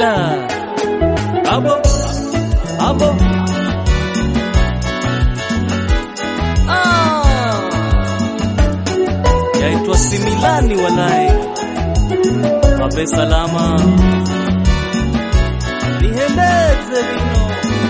Abo, abo. Ah. Yaitwa Similani walai. Wape salama. Nihendeze vino.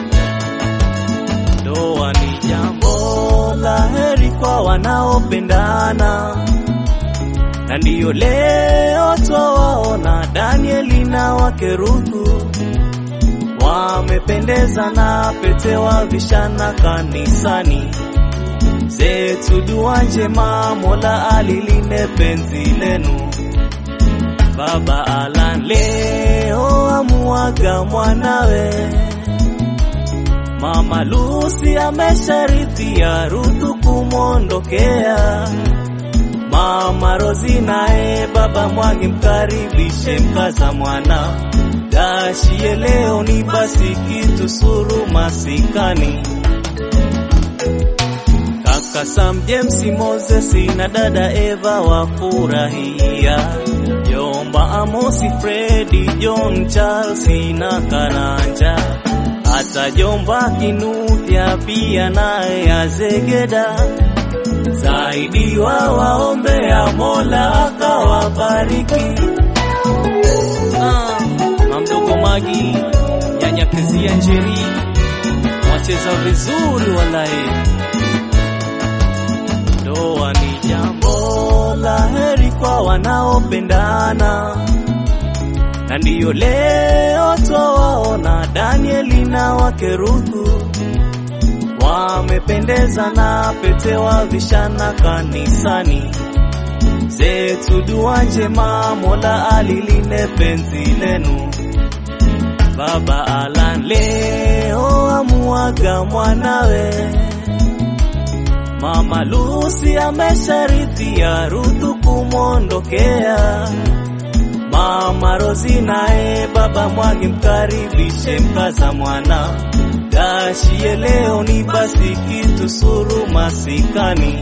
Ndoa ni jambo la heri kwa wanaopendana na ndiyo leo twawaona Danieli na wake Ruthu wamependeza na pete wavishana kanisani. Zetu dua njema, Mola alilinde penzi lenu. Baba Alan leo amuaga mwanawe, Mama Lucy amesharithia Ruthu kumwondokea. Mama Rozi naye baba Mwangi mkaribishe mkaza mwana dashie leo ni basi kitu suru masikani kaka Sam James Moses na dada Eva wafurahia Jomba Amosi Fredi John Charles na Karanja hata Jomba Kinuthia pia naye azegeda zaidi wa waombea Mola akawabariki. Ah, mamdogo Magi nyanya Kezia Njeri wacheza vizuri walai. Ndoa ni jambo la heri kwa wanaopendana, na ndiyo leo twawaona Danieli na wake Ruthu wamependeza na pete wavishana kanisani. Zetu dua njema, Mola alilinde penzi lenu. Baba Alan leo amuaga mwanawe, Mama Lucy amesharithia Ruthu kumwondokea. Mama Rozi naye baba Mwangi mkaribishe mkaza mwana dashie leo ni basi kitu suru masikani.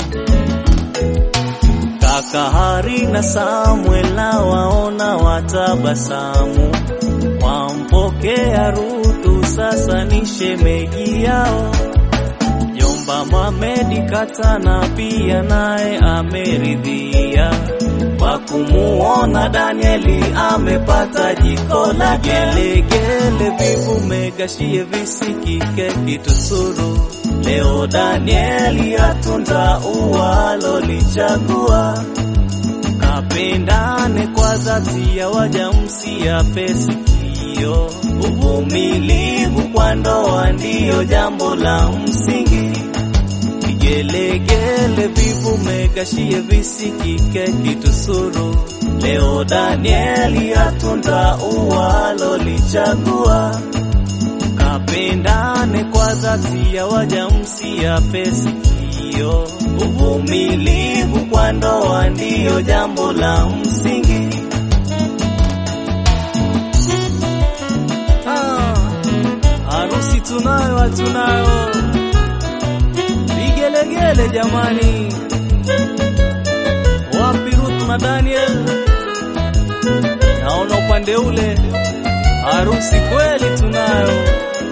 Kaka Hari na Samuel na waona watabasamu, wampokea Ruthu sasa ni shemeji yao. Jomba Mamedi Katana pia naye ameridhia kwa kumuona Danieli amepata jiko la gelegele, vivume gashie visikike kitusuru. Leo Danieli atunda uwalo lichagua, kapendane kwa dhati ya wajamsia pesikio. Uvumilivu kwa ndoa ndiyo jambo la msingi vigelegele vivume gashie visikike kitusuru. Leo Danieli atunda uwalo lichagua, kapendane kwa dhati ya wajamsia pesikio. Uvumilivu kwa ndoa ndiyo jambo la msingi. Ah, harusi tunayo hatunayo vigelegele jamani, wapi Ruth na Daniel? Naona upande ule harusi kweli tunayo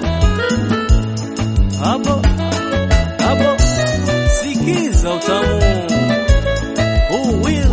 hapo hapo, sikiza utamu Who will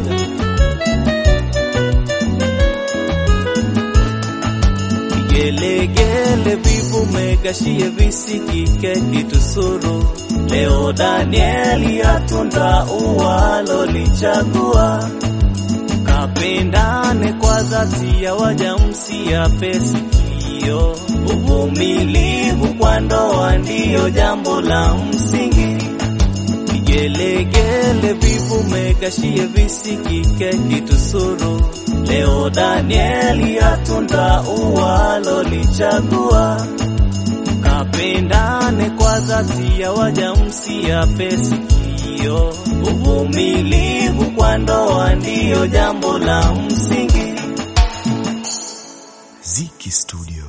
vigelegele vivume gashie visikike kitusuru. Leo Danieli atunda uwalo lichagua, kapendane kwa dhati ya wajamsia pesikio. Uvumilivu kwa ndoa ndiyo jambo la msingi. Vigelegele vivume gashie visikike kitusuru. Leo Danieli atunda uwalo lichagua, kapendane kwa dhati ya wajamsia pesikio. Uvumilivu kwa ndoa ndiyo jambo la msingi. Ziki Studio.